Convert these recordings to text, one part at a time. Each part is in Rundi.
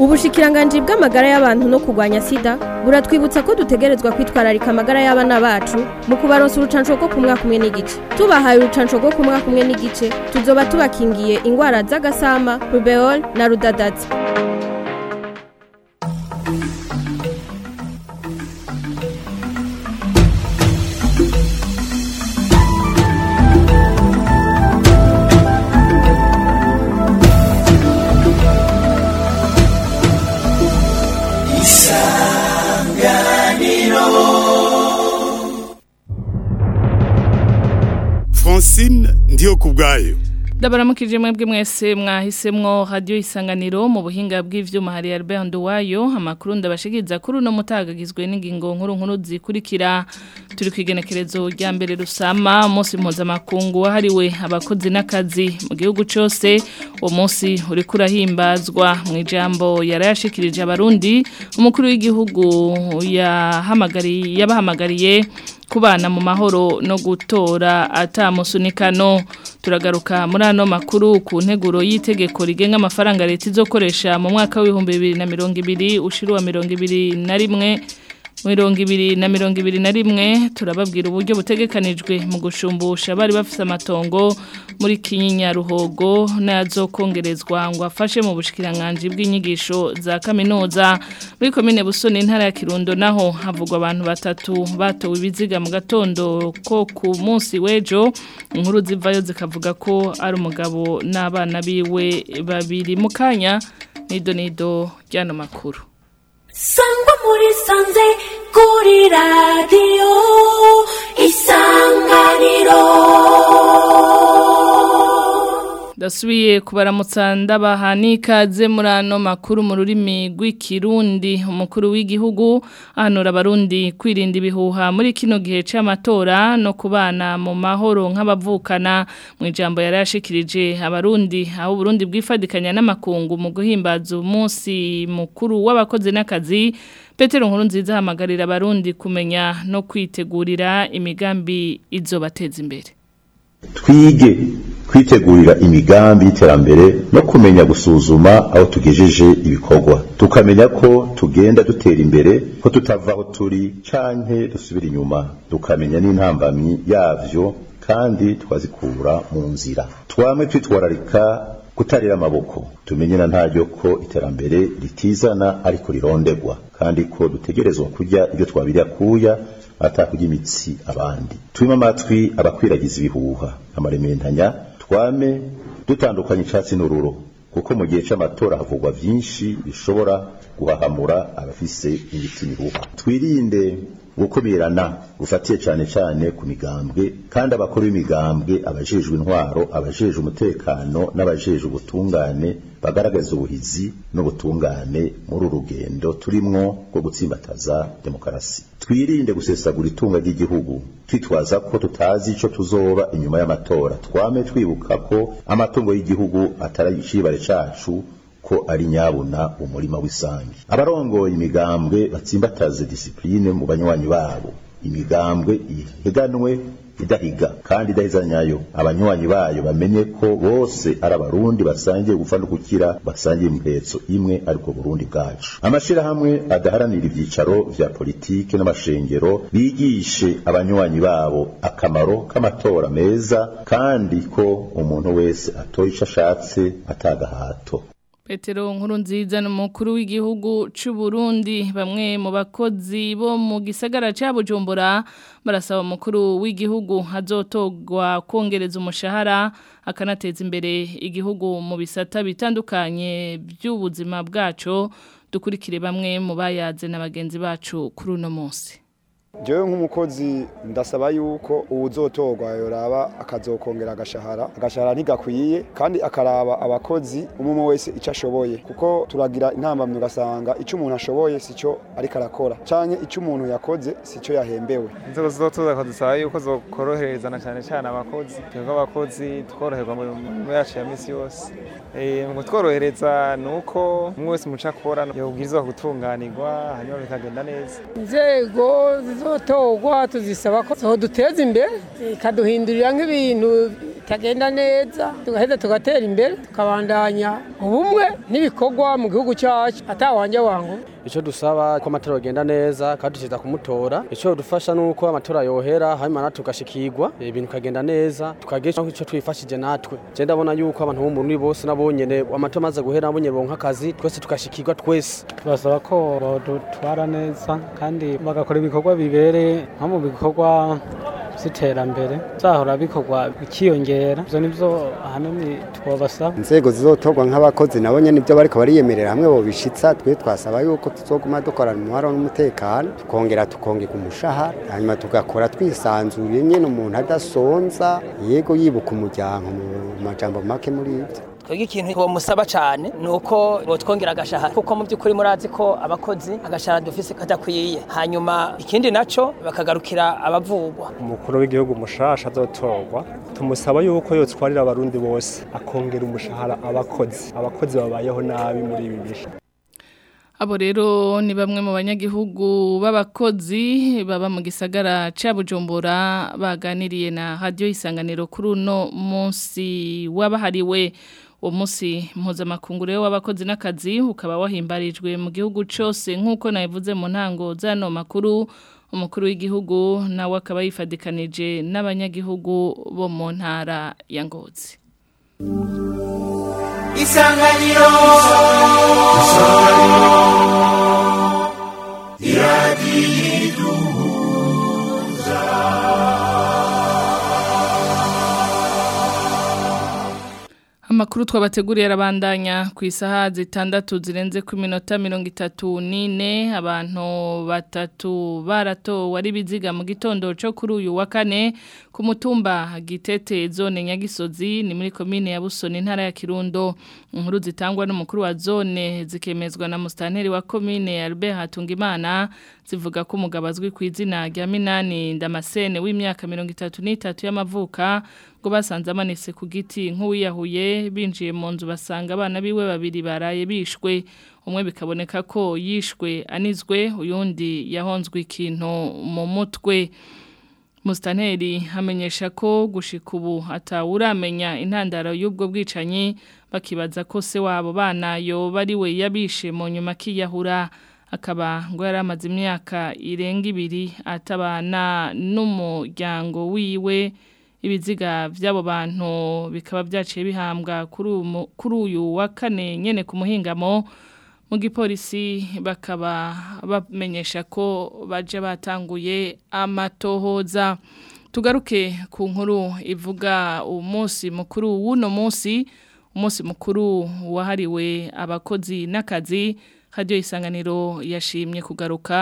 ubushikiranganji bw'amagara y'abantu no kurwanya sida buratwibutsa ko dutegerezwa kwitwararika amagara y'abana bacu mu kubaronsa urucanco rwo ku mwaka umwe n'igice tubahaye urucanco rwo ku mwaka umwe n'igice tuzoba tubakingiye ingwara z'agasama rubeol na rudadaza Francine ndiyo kubwayo Ndabaramukije mwebwe mwese mwahisemwo radio isanganiro mu buhinga bw'ivyuma hari Albert Nduwayo amakuru ndabashikiriza kuri uno mutagagizwe n'ingingo nkuru nkuru zikurikira turi kwigenekerezo rya mbere rusama umunsi mpuzamakungu wahariwe abakozi n'akazi mu gihugu cose uwo munsi uri kurahimbazwa mu ijambo yarayashikirije abarundi umukuru w'igihugu yahamagariye yabahamagariye kubana mu mahoro no gutora atamusunikano turagaruka muri ano makuru ku nteguro y'itegeko rigenga amafaranga leta izokoresha mu mwaka w'ibihumbi bibiri na mirongo ibiri ushira mirongo ibiri na rimwe mirongo ibiri na mirongo ibiri na rimwe turababwira uburyo butegekanijwe mu gushumbusha bari bafite amatongo muri kinyinya ruhogo n'ayazokongerezwa ngo afashe mu bushikiranganji bw'inyigisho za kaminuza muri komine busoni intara ya kirundo naho havugwa abantu batatu batowe ibiziga mu gatondo ko ku munsi w'ejo inkuru zivayo zikavuga ko ari umugabo n'abana biwe babiri mu kanya nido nido ry'ano makuru sangwa muri sanze kuri radiyo isanganiro Dasubiye kubaramutsa ndabaha n'ikaze muri ano makuru mu rurimi rw'ikirundi umukuru w'igihugu ahanura abarundi kwirinda ibihuha muri kino gihe c'amatora no kubana mu mahoro nk'abavukana mu ijambo yarashikirije abarundi aho Burundi bwifadikanya n'amakungu mu guhimbaza umunsi mukuru w'abakozi n'akazi Petero nkuru nziza hamagarira abarundi kumenya no kwitegurira imigambi izobateza imbere twige kwitegurira imigambi y'iterambere no kumenya gusuzuma aho tugejeje ibikorwa tukamenya ko tugenda dutera imbere ko tutava aho turi canke dusubira inyuma tukamenya n'intambamyi yavyo kandi twazikura mu nzira twame twitwararika kutarira amaboko tumenye na ntaryo ko iterambere ritizana ariko rirondegwa kandi ko dutegerezwa kurya ibyo twabiriya kuya atakurya imitsi abandi twima amatwi abakwiragiza ibihuha amarementanya twame dutandukanye icyatsi n'ururo kuko mu gihe cy'amatora havugwa byinshi bishobora guhahamura abafise imiti mihuha twirinde gukumirana gufatiye cyane cyane ku migambwe kandi abakuru b'imigambwe abajejwe intwaro abajejwe umutekano n'abajejwe ubutungane bagaragaza ubuhizi n'ubutungane muri uru rugendo turimwo rwo gutsimbataza demokarasi twirinde gusesagura itunga ry'igihugu twitwaza ko tutazi ico tuzoba inyuma y'amatora twame twibuka ko amatungo y'igihugu atari icibare cacu ko ari nyabuna umurima w'isangi abarongoye imigambwe batsimbataze disipline mu banywanyi babo imigambwe ihiganwe idahiga kandi idahizanyayo abanywanyi bayo bamenye ko bose ari abarundi basangiye gupfa no gukira basangiye impetso imwe ariko burundi bwacu amashirahamwe adaharanira ivyicaro vya politike n'amashengero bigishe abanywanyi babo akamaro k'amatora meza kandi ko umuntu wese atoye ico ashatse atagahato Petero nkuru nziza n'umukuru w'igihugu c'u Burundi bamwe mu bakozi bo mu gisagara ca Bujumbura barasaba umukuru w'igihugu hazotogwa kongereza umushahara akanateza imbere igihugu mu bisata bitandukanye by'ubuzima bwacu dukurikire bamwe mu bayaze n'abagenzi bacu kuri uno munsi jewe nk'umukozi ndasaba yuko uwuzotorwa yoraba akazokongera agashahara agashahara ntigakwiye kandi akaraba abakozi umwe wese icyo ashoboye kuko turagira intambamyi ugasanga icyo umuntu ashoboye si cyo ariko arakora canke icyo umuntu yakoze si cyo yahembewe inzego zizotuza kudusaba yuko zokoroherezana cyane cyane abakozi twebwe abakozi tworoherwa mu mirimo yacu ya misi yose mu kutworohereza ni uko umwe wese muca akora yobwirizwa gutunganirwa hanyuma bikagenda neza inzego zizotorwa tuzisaba ko zoduteza imbere ikaduhindurira nk'ibintu bitagenda neza tugaheza tugatera imbere tukabandanya ubumwe n'ibikorwa mu gihugu cyacu atawanje wangu icyo dusaba ko amatora agenda neza kandi tukiza kumutora icyo dufasha ni uko amatora yohera hanyuma natwe tugashikirwa ibintu bikagenda neza tukagira icyo twifashije natwe je ndabona yuko abantu bo muri bose nabonyene amatora amaze guhera nabonye bonka akazi twese tugashikirwa twese tubasaba ko badutwara neza kandi bagakora ibikorwa bibereye nko mu bikorwa by'iterambere zahora bikorwa bikiyongera ibyo nibyo ahanini twabasaba inzego zizotorwa nk'abakozi nabo nyene nibyo bariko bariyemerera hamwe bobishitsa twe twasaba yuko tuzoguma dukorana umuharo n'umutekano tukongera tukongerwa umushahara hanyuma tugakora twisanzuye nyene umuntu adasonza yego yibuka umuryango mu majambo make muri ivyo twebwe ikintu bamusaba cyane ni uko botwongera agashahara kuko mu by'ukuri murazi ko abakozi agashahara dufise kadakwiye hanyuma ikindi naco bakagarukira abavugwa umukuru w'igihugu mushasha azotorwa tumusaba yuko yotwarira abarundi bose akongera umushahara abakozi abakozi babayeho nabi muri ibi bihe Abo rero ni bamwe mu banyagihugu b'abakozi baba mu gisagara ca Bujumbura baganiriye na radio isanganiro kuri uno munsi wabahariwe uwo munsi mpuzamakungu rero w'abakozi n'akazi ukaba wahimbarijwe mu gihugu cyose nk'uko nabivuze mu ntango z'ano makuru umukuru w'igihugu nawe akaba yifadikanije n'abanyagihugu bo mu ntara ya Ngozi isanganiro iradiyiduhuza Amakuru twabateguriye arabandanya ku isaha zitandatu zirenze ku minota mirongo itatu n'ine abantu batatu baratowe ari biziga mu gitondo cyo kuri uyu wa kane ku mutumba gitete zone nyagisozi ni muri komine ya Busoni intara ya Kirundo inkuru zitangwa n'umukuru wa zone zikemezwa na mustanteri wa komine Albert Hatungimana zivuga ko umugabo azwi ku izina rya Minani Ndamasene w'imyaka mirongo itatu n'itatu y'amavuka ngo basanze amanitse ku giti nk'uwiyahuye binjiye mu nzu basanga abana biwe babiri baraye bishwe umwe bikaboneka ko yishwe anizwe uyundi yahonzwe ikintu mu mutwe Mustaneri hamenyesha ko gushika ubu atawuramenya intandaro y'ubwo bwicanyi bakibaza ko se wabo bana yo bari we yabishe mu nyuma kiyahura akaba ngo yari amaze imyaka irenga ibiri atabana n'umuryango wiwe ibiziga by'abo bantu bikaba byaciye bihambwa kuri uyu wa kane nyene ku muhingamo mu gipolisi bakaba bamenyesha ko baje batanguye amatohoza tugaruke ku nkuru ivuga umunsi mukuru w'uno munsi umunsi mukuru wahariwe abakozi n'akazi hadiyo isanganiro yashimye kugaruka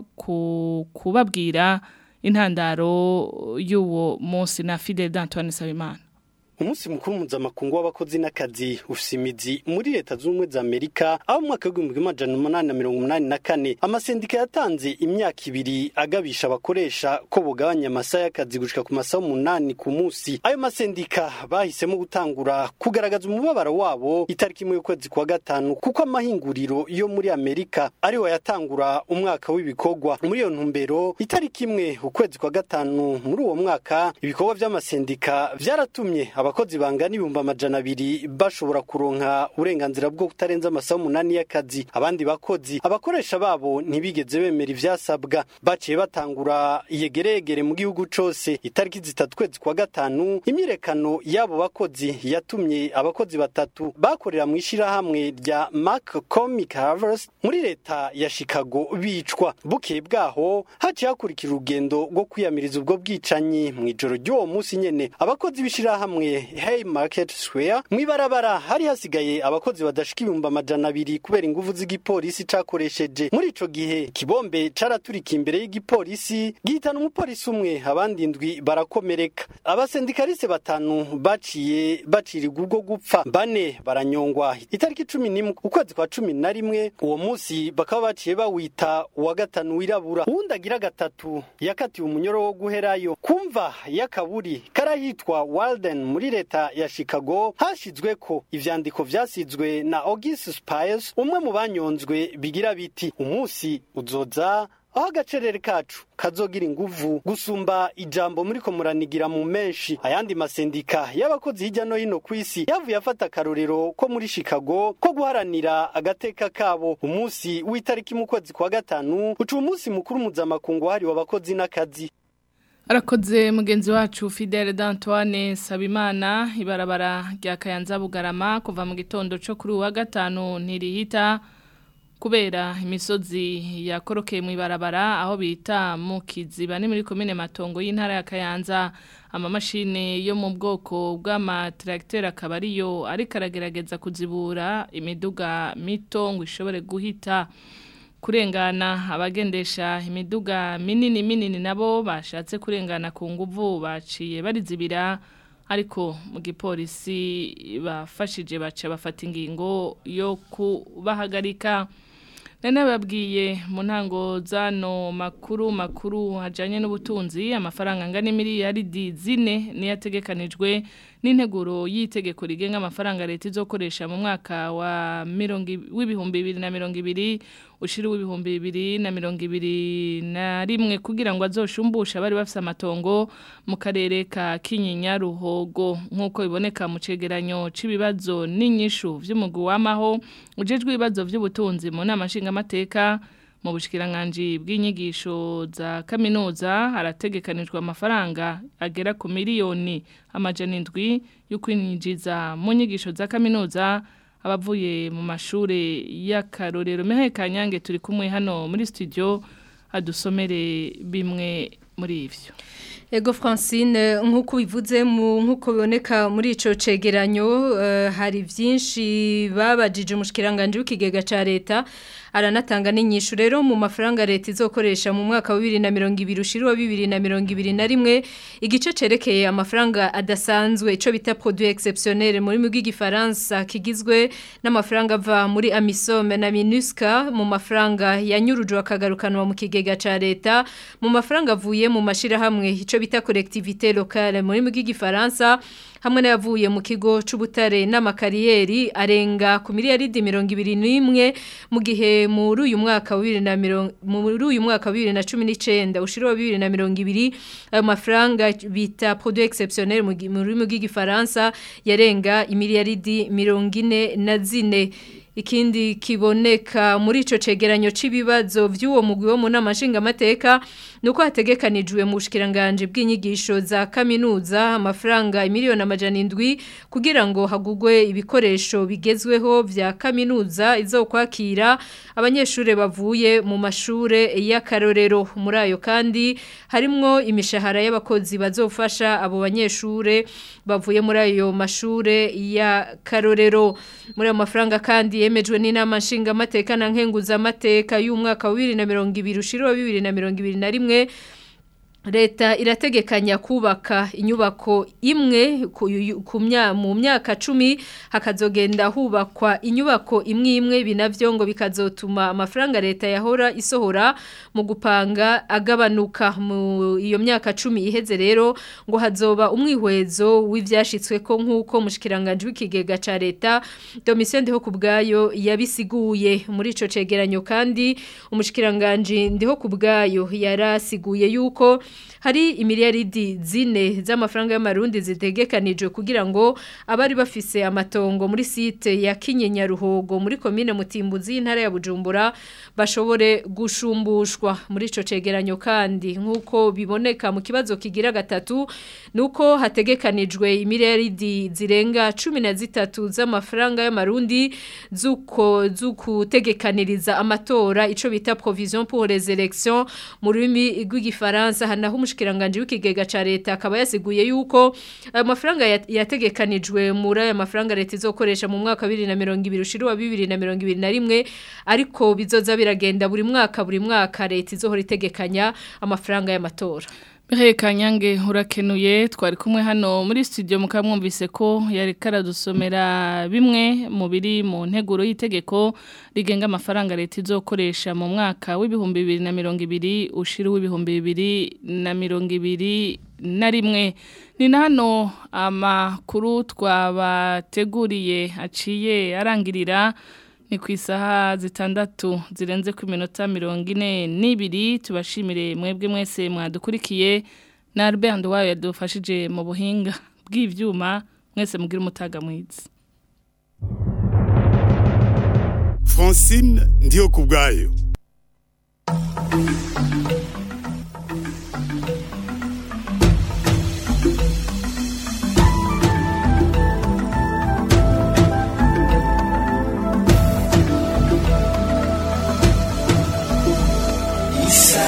ku kubabwira intandaro y'uwo munsi na Fidel d'Antoine Sabimana umunsi mukuru mpuzamakungu w'abakozi n'akazi ufise imizi muri leta z'ubumwe za amerika aho mu mwaka w'igihumbi kimwe amajana umunani na mirongo umunani na kane amasendika yatanze imyaka ibiri agabisha abakoresha ko bugabanya amasaha y'akazi gushika ku masaha umunani ku munsi ayo masendika bahisemo gutangura kugaragaza umubabaro wabo itariki imwe y'ukwezi kwa gatanu kuko amahinguriro yo muri amerika ariwe yatangura umwaka w'ibikorwa muri iyo ntumbero itariki imwe ukwezi kwa gatanu muri uwo mwaka ibikorwa vy'amasendika vyaratumye abakozi bangana ibihumbi amajana abiri bashobora kuronka uburenganzira bwo kutarenza amasaha umunani y'akazi abandi bakozi abakoresha babo ntibigeze bemera ivyasabwa baciye batangura yegeregere mu gihugu cose itariki zitatu kwezi kwa gatanu imyirekano y'abo bakozi yatumye abakozi batatu bakorera mu ishirahamwe rya Mark Comic Harvest muri leta ya Chicago bicwa bukeye bwaho haciye hakurikira urugendo rwo kwiyamiriza ubwo bwicanyi mu ijoro ry'uwo munsi nyene abakozi b'ishirahamwe Hey Market Square mwibarabara hari hasigaye abakozi badashika ibihumbi amajana abiri kubera inguvu z'igipolisi cakoresheje muri ico gihe kibombe caraturika imbere y'igipolisi gihitana umupolisi umwe abandi indwi barakomereka abasendikaliste batanu baciye bacirirwa ubwo gupfa bane baranyongwa itariki cumi n'imwe ukwezi kwa cumi na rimwe uwo munsi bakaba baciye bawita uwa gatanu wirabura uwundi agira gatatu yakatiwe umunyoro wo guherayo kumva y'akaburi karahitwa Walden muri leta ya Chicago hashizwe ko ivyandiko vyasizwe na August Spies umwe mu banyonzwe bigira biti umunsi uzoza aho agacerere kacu kazogira inguvu gusumba ijambo muri ko muranigira mu menshi ayandi masendika y'abakozi hirya no hino ku isi yavuye afata akarorero ko muri Chicago ko guharanira agateka kabo umunsi w'itariki mu kwezi kwa gatanu uca umunsi mukuru mpuzamakungu wahariwe abakozi n'akazi Arakoze mugenzi wacu Fidele d'Antoine Sabimana ibarabara rya Kayanza Bugarama kuva mu gitondo cyo kuri wa gatanu ntirihita kubera imisozi yakorokeye mu ibarabara aho bita mu kiziba ni muri komine matongo y'intara ya Kayanza amamashini yo mu bwoko bw'amatracteur akaba ariyo ariko aragerageza kuzibura imiduga mito ngo ishobore guhita kurengana abagendesha imiduga minini minini nabo bashatse kurengana ku nguvu baciye barizibira ariko mu gipolisi bafashije baca bafata ingingo yo kubahagarika nane babwiye mu ntango zano makuru makuru hajanye n'ubutunzi amafaranga angana miliyaridi zine niyo ategekanijwe n'integuro y'itegeko rigenga amafaranga leta izokoresha mu mwaka wa mirongo w'ibihumbi bibiri na mirongo ibiri ushira w'ibihumbi bibiri na mirongo ibiri na rimwe kugira ngo azoshumbushe abari bafise amatongo mu karere ka Kinyinya Ruhogo nk'uko biboneka mu cegeranyo c'ibibazo n'inyishu vy'umugwi w'amaho ujejwe ibibazo vy'ubutunzi mu nama nshingamateka mu bushikiranganje bw'inyigisho za kaminuza harategekanijwe amafaranga agera ku miliyoni amajana indwi yo kwinjiza mu nyigisho za kaminuza abavuye mu mashure y'akarorero mehe kanyange turi kumwe hano muri studio adusomere bimwe muri ivyo Ego Francine nk'uko bivuze mu nk'uko biboneka muri ico cegeranyo uh, hari vyinshi babajije umushikiranganje w'ikigega ca leta aranatanga n'inyishu rero mu mafaranga leta izokoresha mu mwaka wa 2020 ushirwa 2021 igice cerekeye amafaranga adasanzwe ico bita produit exceptionnel muri mu gifaransa kigizwe n'amafaranga ava muri Amisome na Minusca mu mafaranga yanyurujwe akagarukanwa mu kigega ca leta mu mafaranga avuye mu mashira hamwe ico bita collectivité locale muri mu gifaransa hamwe n'ayavuye mu kigo c'ubutare n'amakariyeri arenga ku miliyaridi 21 mu gihe muri uyu mwaka wa 2020 muri uyu mwaka wa 2019 ushiriwa 2020 ayo mafaranga bita produit exceptionnel mu rurimi rw'igifaransa yarenga imiliyaridi 44 ikindi kiboneka muri ico cegeranyo cibibazo vy'uwo mugwi wo mu namashinga mateka nuko hategekanijwe mu bushikiranganje bw'inyigisho za kaminuza amafaranga miliyoni amajana indwi kugira ngo hagugwe ibikoresho bigezweho vya kaminuza izokwakira abanyeshure bavuye mu mashure y'akarorero muri ayo kandi harimwo imishahara y'abakozi bazofasha abo banyeshure bavuye muri ayo mashure y'akarorero muri ayo mafaranga kandi yemejwe n'inama nshinga amateka na nkenguza amateka y'umwaka wa 2020 ushiro wa 2021 Leta irategekanya kubaka inyubako imwe mu myaka cumi hakazogenda hubakwa inyubako imwe imwe binavyo ngo bikazotuma amafaranga leta yahora isohora mu gupanga agabanuka mu iyo myaka cumi iheze rero ngo hazoba umwihwezo w'ivyashitswe ko nk'uko mushikiranganje w'ikigega ca leta Domitien Ndiho kubgayo yabisiguye muri ico cegeranyo kandi umushikiranganje Ndiho kubgayo yarasiguye yuko hari imiliyaridi zine z'amafaranga y'amarundi zitegekanijwe kugira ngo abari bafise amatongo muri site ya Kinyenya Ruhogo muri commune Mutimbuzi y'intara ya Bujumbura bashobore gushumbushwa muri ico cegeranyo kandi nkuko biboneka mu kibazo kigira gatatu nuko hategekanijwe imiliyaridi zirenga 13 z'amafaranga y'amarundi zuko zukutegekaniriza amatora ico bita provision pour les élections mu rurimi rw'igifaransa hanaho umushikiranganje w'ikigega ca leta akaba yasiguye yuko ayo mafaranga yategekanijwe muri aya mafaranga leta izokoresha mu mwaka 2020 ushirwa 2021 ariko bizoza biragenda buri mwaka buri mwaka leta izohora itegekanya amafaranga y'amatora Mihaye Kanyange urakenuye twari kumwe hano muri studio mukamwumvise ko yari karadusomera bimwe mu biri mu nteguro y'itegeko rigenga amafaranga leta izokoresha mu mwaka w'ibihumbi bibiri na mirongo ibiri ushira w'ibihumbi bibiri na mirongo ibiri na rimwe ni na hano amakuru twabateguriye aciye arangirira ni ku isaha zitandatu zirenze ku minota mirongo ine n'ibiri tubashimire mwebwe mwese mwadukurikiye na Albert wayo yadufashije mu buhinga bw'ivyuma mwese mugira umutaga mwiza Francine ndiyo kubwayo Isa